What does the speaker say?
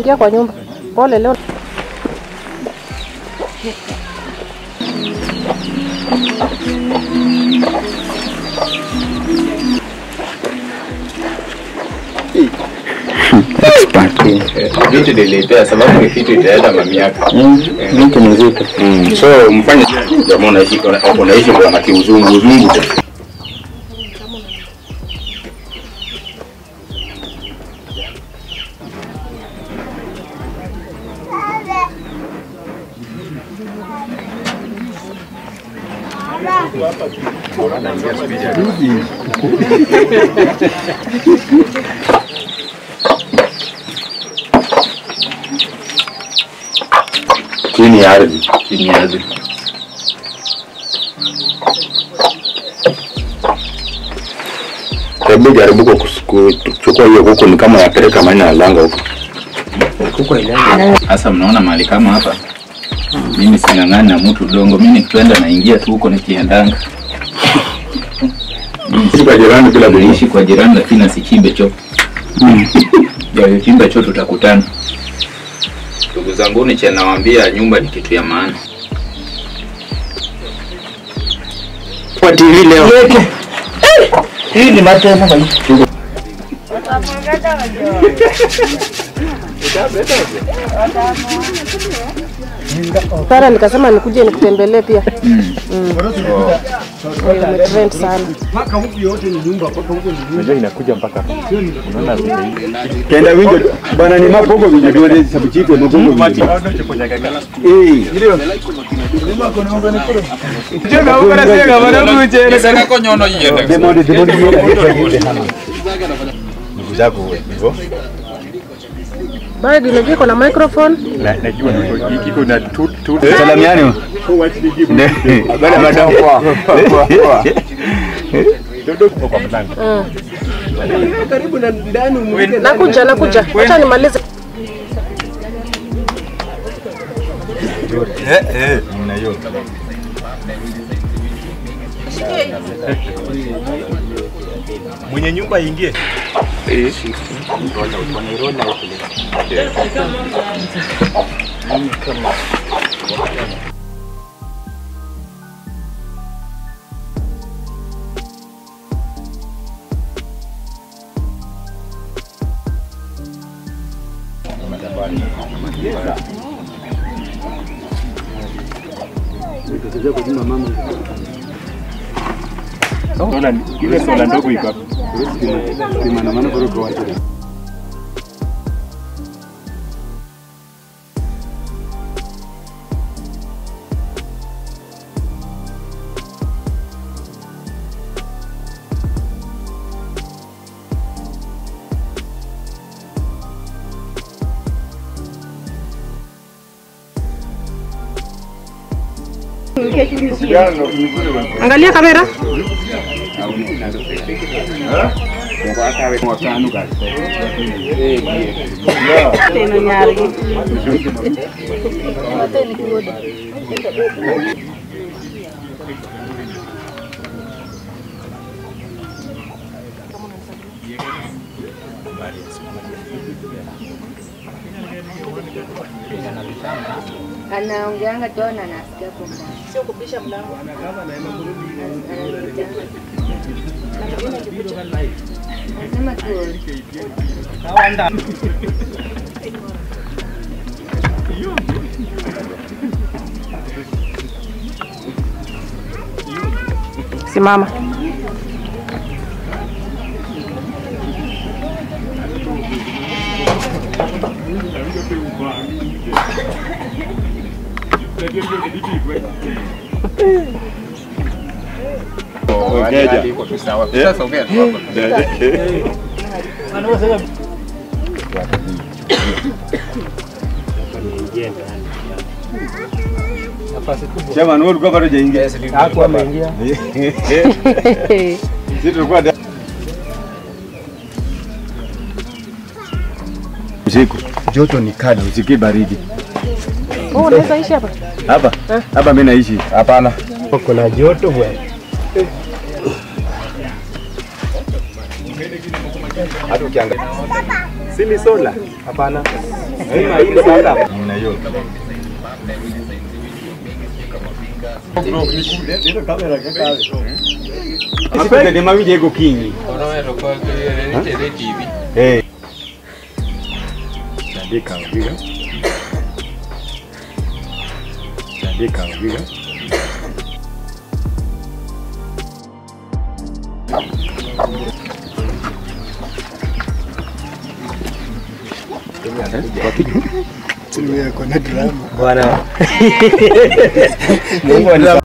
Ingia kwa nyumba. Pole leo. vitu nilipea sababu ni kitu itaenda mamiaka Vitu mzito. Mm, so mfanye jamaa unaishi unaishi kwa na kiuzungu uzungu chini ya ardhi chini ya ardhi hebu jaribu kwa kus- kuchukua hiyo kuku ni kama yapeleka maina ya langa huko sasa mnaona mahali kama hapa mimi sing'ang'ani na mtu udongo mimi nikienda naingia tu huko nikiendanga si kwa jirani bila kuishi kwa jirani lakini asichimbe choo chimbe choo tutakutana ndugu zangu ni nawaambia nyumba ni kitu ya maana Kwa TV leo. Hii ni matema bali. Sara nikasema nikuje nikutembelee pia. Mm. Wewe umetrend sana. kenda winjo bana ni mapogo winjo dwore sabuchitwe mapogo winjo eh demondi demondi ndugu zako hivyo Bado unajua iko na microphone. najua iko na tu tu salamiani bana madam kwa Nakuja nakuja. Acha nimalize. mwenye nyumba ingie sola ile sola ndogo iko hapo kimanamana kutoka waje Angalia kamera. Tena nyari. anaongeanga tu na nasikia kwa mbali. Sio kupisha mlango. Anasema tu Simama. Chama wewe ulikuwa bado hujaingia. Hakuwa ameingia. Sisi tulikuwa da- usiku joto ni kali, usikii baridi. Oh, unaweza ishi hapa? Hapa hapa mimi naishi. Hapana. Kuna joto bwana. Hata ukiangalia. Si ni sola? Hapana. Apende mawinje iko kinyi. Eh. Tandika ubiga. Tandika ubiga. Bwana. Mungu